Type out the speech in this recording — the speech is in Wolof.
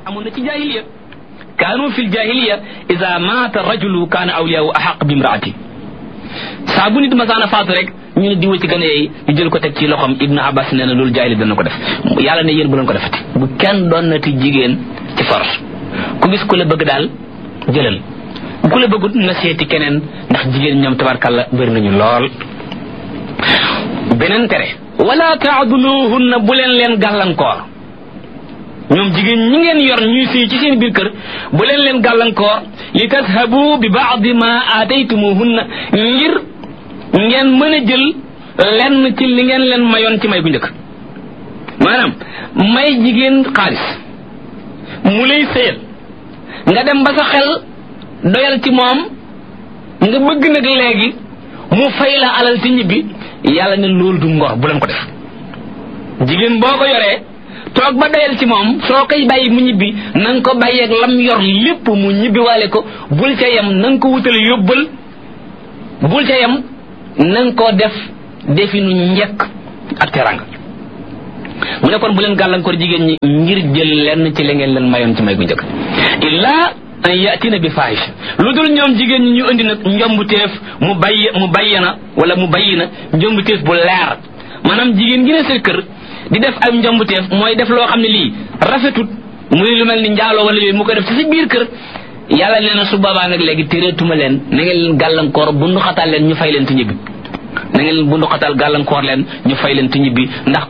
amoon na ci jahiliya kaanu fi ljahiliya ida maata rajulu kaana awliyaahu ahaq bi imraati saa bu nit masaana faatu rek ñu ne diwa ci gën a yeey ñu jël ko teg ci loxom ibnu abbas nee na loolu jaahili dana ko def yàlla ne yéen bu leen ko defati bu kenn doon nati jigéen ci force ku gis ku la bëgg daal jëlal ku la bëggut na seeti keneen ndax jigéen ñoom tabarkalla bëri nañu lool beneen tere wala taaduluhunna bu leen leen gàllankoor ñoom jigéen ñi ngeen yor ñuy sëy ci seen biir kër bu leen leen gàllankoor li tashabu bi baadi ma aataytumuhunna ngir ngeen mën a jël lenn ci li ngeen leen mayoon ci may bu njëkk maanaam may jigéen xaalis mu lay sëyal nga dem ba sa xel doyal ci moom nga bëgg nag léegi mu fay la alal ci ñibbi yàlla ne loolu du ngor bu leen ko def jigéen boo ko yoree toog ba doyal ci moom soo koy bàyyi mu ñibbi na nga ko bàyyeeg lam yor lépp mu ñibbi waale ko bul ca yem na nga ko wutal yóbbal bul ca yem na nga ko def definu njekk ak teranga mu ne kon bu leen gàllankoor jigéen ñi ngir jël lenn ci li ngeen leen mayoon ci may gu njëkk illaa an yatina bi fahisha lu dul ñoom jigéen ñi ñu indi nag njombuteef mu bayyi mu bayyana wala mu bayyina njombuteef bu leer maanaam jigéen gi ne sa kër di def ay njombuteef mooy def loo xam ne lii rafetut muy lu mel ni njaaloo wala yooyu mu koy def ci sa biir kër yàlla nee na su boobaa nag léegi téreetuma leen na ngeen leen gàllankoor bundu xatal leen ñu fay leen ti ñibbi na ngeen bundu xatal gàllankoor leen ñu fay leen ti ñibbi ndax